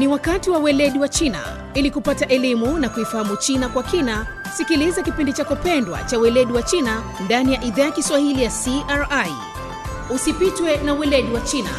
Ni wakati wa weledi wa China. Ili kupata elimu na kuifahamu China kwa kina, sikiliza kipindi chako pendwa cha weledi wa China ndani ya idhaa ya Kiswahili ya CRI. Usipitwe na weledi wa China.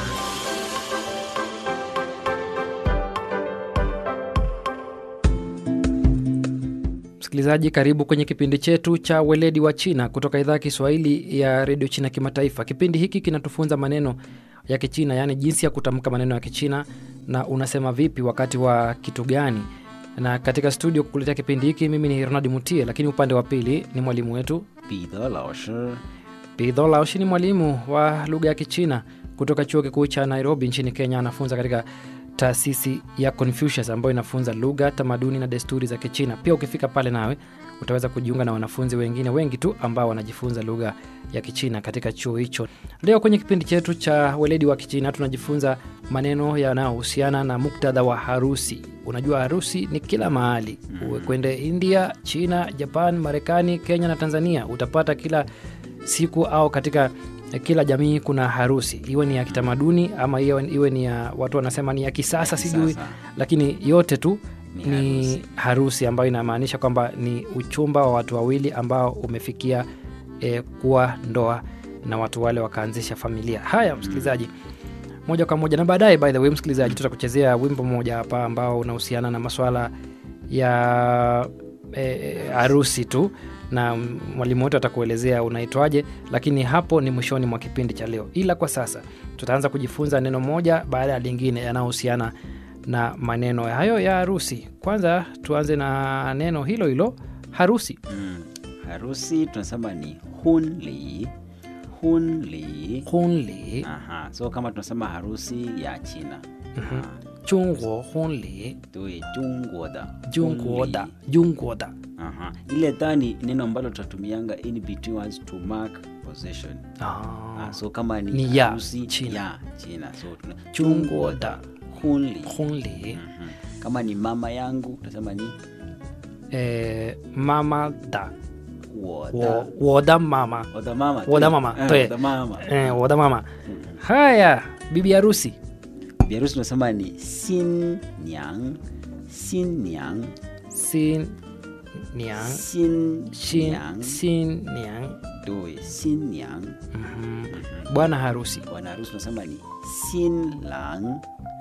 Msikilizaji, karibu kwenye kipindi chetu cha weledi wa China kutoka idhaa ya Kiswahili ya redio China Kimataifa. Kipindi hiki kinatufunza maneno ya Kichina, yaani jinsi ya kutamka maneno ya Kichina na unasema vipi wakati wa kitu gani. Na katika studio kukuletea kipindi hiki mimi ni Ronald Mutie, lakini upande wa pili ni mwalimu wetu 彼得老师 Pidho Laoshi. Ni mwalimu wa lugha ya Kichina kutoka chuo kikuu cha Nairobi nchini Kenya. Anafunza katika taasisi ya Confucius ambayo inafunza lugha, tamaduni na desturi za Kichina. Pia ukifika pale nawe utaweza kujiunga na wanafunzi wengine wengi tu ambao wanajifunza lugha ya Kichina katika chuo hicho. Leo kwenye kipindi chetu cha weledi wa Kichina tunajifunza maneno yanayohusiana na muktadha wa harusi. Unajua harusi ni kila mahali, uwe kwende India, China, Japan, Marekani, Kenya na Tanzania, utapata kila siku au katika kila jamii kuna harusi, iwe ni ya kitamaduni ama iwe, iwe ni ya watu wanasema ni ya kisasa, sijui, kisasa. lakini yote tu Ni ni, harusi. harusi. ambayo inamaanisha kwamba ni uchumba wa watu wawili ambao umefikia eh, kuwa ndoa na watu wale wakaanzisha familia. Haya, msikilizaji, moja kwa moja na baadaye, by the way, msikilizaji, tutakuchezea wimbo mmoja hapa ambao unahusiana na maswala ya eh, harusi tu na mwalimu wetu atakuelezea unaitwaje, lakini hapo ni mwishoni mwa kipindi cha leo. Ila kwa sasa tutaanza kujifunza neno moja baada ya lingine yanayohusiana na maneno hayo ya harusi. Kwanza tuanze na neno hilo hilo harusi. mm. harusi tunasema ni hunli hunli Hunli, Aha. so kama tunasema harusi ya china Ah, Chungwo hunli, 对中国的 Jungwoda, 婚礼 Jungwoda. Aha. ile ta ni neno ambalo tutatumianga in between words to mark possession Ah, Ah, so kama ni, Ni ya harusi China. ya china so tuna Jungwoda hunli hunli, Mhm. kama ni mama yangu tunasema ni eh, mama da, woda wo, woda mama, woda mama Woda tu. mama, Eh, tu. woda mama eh, woda mama. Haya, bibi harusi biharusi tunasema ni sin nyang sin nyang sin niang, sin shin, nyang sin niang. doi sin nyang Mhm. Bwana harusi bwana harusi tunasema ni sin lang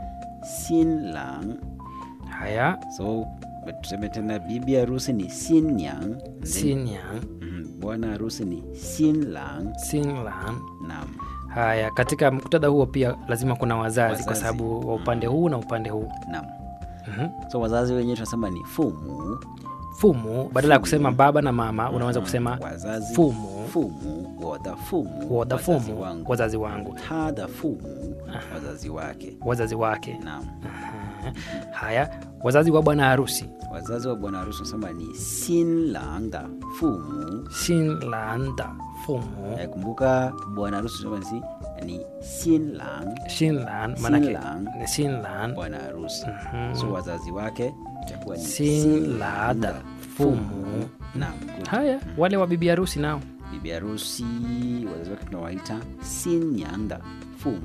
sin lang haya, so tuseme tena bibi harusi ni sin nyang then- sin niang, Mhm. bwana harusi ni sin lang sin lang. nam Haya, katika muktadha huo pia lazima kuna wazazi, kwa Wazazi. sababu wa upande huu na upande huu. nam Mhm. so wazazi wenyewe tunasema ni fumu Fumu, badala ya kusema baba na mama, unaweza kusema wazazi fumu, fumu woda fumu woda wazazi fumu, wangu wazazi wangu, tada fumu wazazi wake wazazi wake. naam Aha. Haya, wazazi wa bwana harusi, wazazi wa bwana harusi wanasema ni sinlang da fumu sin lan da fumu, Eh, kumbuka bwana harusi tunasema ni ni sinlang sin lan manake Sinlang. ni sin lan, bwana harusi so wazazi wake itakuwa ni sin la da fumu. naam good. Haya, wale wa bibi harusi nao bibi harusi wazazi wake tunawaita sinyang da fumu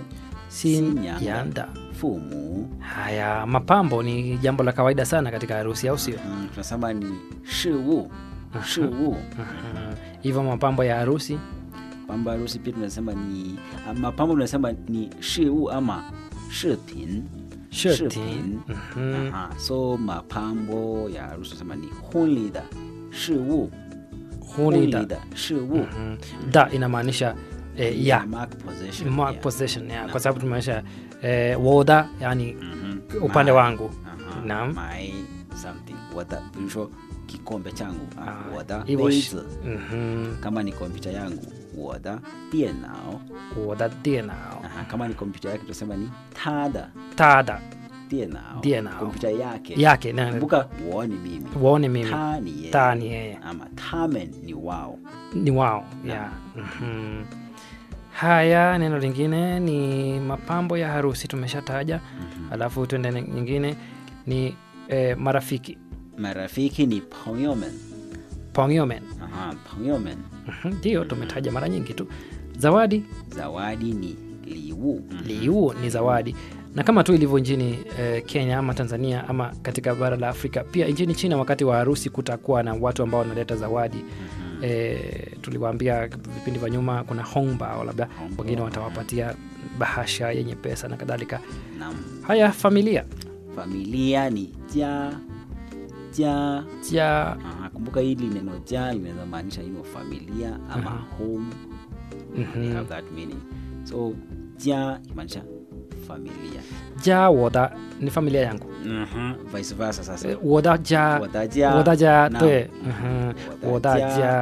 sin Sinyang. yanda. fumu Haya, mapambo ni jambo la kawaida sana katika harusi, au sio? mm, tunasema ni shiwu shiwu Mhm. Hivyo mapambo ya harusi pamba harusi pia tunasema ni ah, mapambo tunasema ni shiwu ama shipin Shirtin. Mhm. Aha, so mapambo ya harusi tunasema ni hunli da shiwu Hunida. da shiwu Mhm. Da inamaanisha eh, ya mark possession mark yeah. possession ya, kwa sababu tumaanisha eh, woda yani Mhm. upande My- wangu Aha, Naam. my something wada virusho kikombe changu ah, Ah, wada hivyo sh- beizi Mhm. kama ni kompyuta yangu wada dienao woda dienao Aha, kama ni kompyuta yake tunasema ni tada tada dienao Dienao. kompyuta yake yake na- kumbuka wo ni mimi waone mimi ta ni yeye ta ni yeye ama tamen ni wao ni wao ya Mhm. haya neno lingine ni mapambo ya harusi tumeshataja alafu tuende ne- nyingine ni eh, marafiki marafiki ni pongyomen pongyomen Aha, pongyomen Mhm, ndio tumetaja mara nyingi tu zawadi zawadi ni liwu liu ni zawadi na kama tu ilivyo nchini eh, kenya ama tanzania ama katika bara la afrika pia nchini china wakati wa harusi kutakuwa na watu ambao wanaleta zawadi eh, tuliwaambia vipindi vya nyuma kuna hongbao labda Hongbao, wengine watawapatia bahasha yenye pesa na kadhalika Naam. haya familia familia ni ja ja ja Aha, kumbuka hili neno ja linaweza maanisha hiyo familia ama Aha. home they mhm. have that meaning so ja imaanisha familia ja woda ni familia yangu Mhm, vice versa sasa Eh, woda ja 我的家 woda ja Naam. te mhm. woda ja